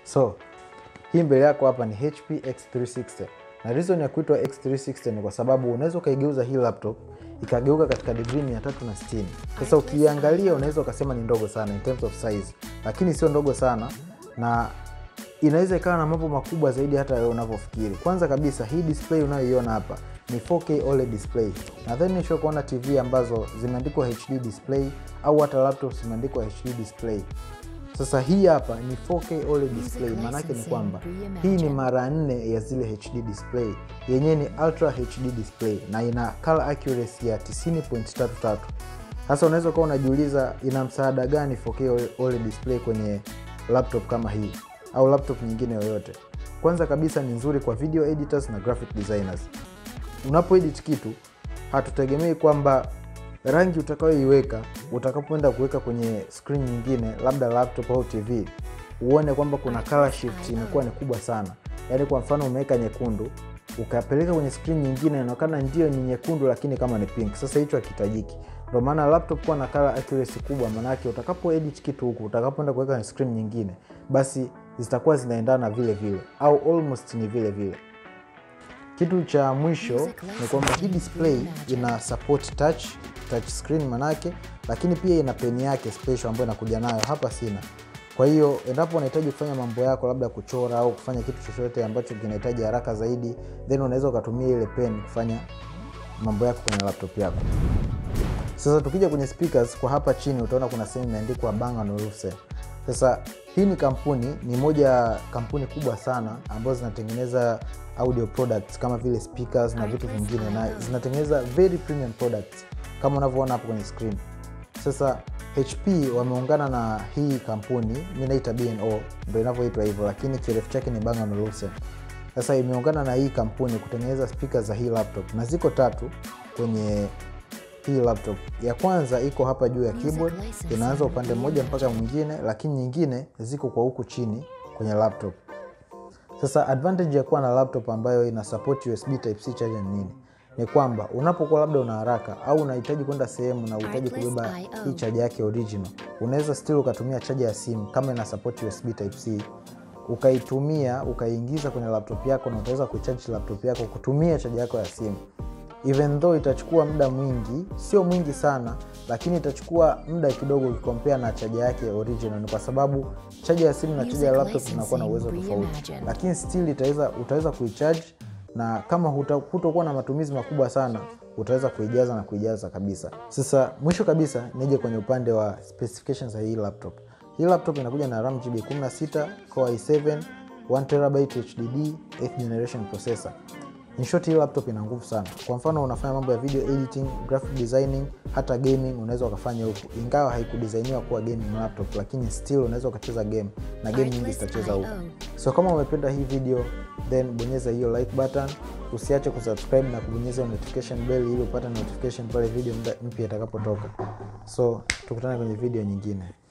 So hii mbele yako hapa ni HP X360 na reason ya kuitwa X360 ni kwa sababu unaweza ukaigeuza hii laptop ikageuka katika digrii 360. Sasa ukiangalia unaweza ukasema ni ndogo sana in terms of size, lakini sio ndogo sana na inaweza ikawa na mambo makubwa zaidi hata wewe unavyofikiri. Kwanza kabisa hii display unayoiona hapa ni 4K OLED display. Nadhani nisho kuona TV ambazo zimeandikwa HD display au hata laptops zimeandikwa HD display. Sasa hii hapa ni 4K OLED display, maanake ni kwamba hii ni mara nne ya zile HD display. Yenyewe ni ultra HD display na ina color accuracy ya 90.33. Sasa unaweza ukawa unajiuliza ina msaada gani 4K OLED display kwenye laptop kama hii au laptop nyingine yoyote. Kwanza kabisa ni nzuri kwa video editors na graphic designers. Unapoedit kitu, hatutegemei kwamba rangi utakayoiweka utakapoenda kuweka kwenye screen nyingine, labda laptop au TV, uone kwamba kuna color shift imekuwa ni kubwa sana. Yaani kwa mfano umeweka nyekundu ukapeleka kwenye screen nyingine, inaonekana ndio ni nyekundu, lakini kama ni pink. Sasa hicho hakihitajiki. Ndio maana laptop kuwa na color accuracy kubwa, maanake utakapo edit kitu huku, utakapoenda kuweka kwenye screen nyingine, basi zitakuwa zinaendana vile vile au almost ni vile vile. Kitu cha mwisho ni kwamba hii display ina support touch touch screen manake, lakini pia ina peni yake special ambayo inakuja nayo hapa sina. Kwa hiyo endapo unahitaji kufanya mambo yako, labda kuchora au kufanya kitu chochote ambacho kinahitaji haraka zaidi, then unaweza ukatumia ile pen kufanya mambo yako kwenye laptop yako. Sasa tukija kwenye speakers, kwa hapa chini utaona kuna sehemu imeandikwa Bang & Olufsen. Sasa hii ni kampuni, ni moja ya kampuni kubwa sana ambazo zinatengeneza audio products kama vile speakers na vitu vingine, na zinatengeneza very premium products kama unavyoona hapo kwenye screen. Sasa HP wameungana na hii kampuni, mi naita B&O ndo inavyoitwa hivyo, lakini kirefu chake ni Bang & Olufsen. Sasa imeungana na hii kampuni kutengeneza speakers za hii laptop, na ziko tatu kwenye hii laptop. Ya kwanza iko hapa juu ya keyboard, inaanza upande mmoja mpaka mwingine, lakini nyingine ziko kwa huku chini kwenye laptop. Sasa advantage ya kuwa na laptop ambayo ina support USB type C charger ni nini? Ni kwamba unapokuwa labda una haraka au unahitaji kwenda sehemu na uhitaji kubeba hii chaja yake original, unaweza still ukatumia chaja ya simu kama ina support USB type C ukaitumia ukaiingiza kwenye laptop yako na utaweza kucharge laptop yako kutumia chaja yako ya simu even though itachukua muda mwingi, sio mwingi sana, lakini itachukua muda kidogo ukikompea na chaja yake original. Ni kwa sababu chaja ya simu na chaja ya laptop zinakuwa na uwezo tofauti, lakini still itaweza, utaweza kuicharge na kama hutakuwa na matumizi makubwa sana utaweza kuijaza na kuijaza kabisa. Sasa mwisho kabisa nije kwenye upande wa specifications za hii laptop. Hii laptop inakuja na RAM GB 16, Core i7, 1TB HDD, 8th generation processor. In short, hii laptop ina nguvu sana. Kwa mfano unafanya mambo ya video editing, graphic designing, hata gaming unaweza ukafanya huku, ingawa haikudesainiwa kuwa gaming laptop, lakini still unaweza ukacheza game na game nyingi zitacheza huku. So kama umependa hii video, then bonyeza hiyo like button, usiache kusubscribe na kubonyeza notification bell ili upate notification pale video mpya itakapotoka. So tukutane kwenye video nyingine.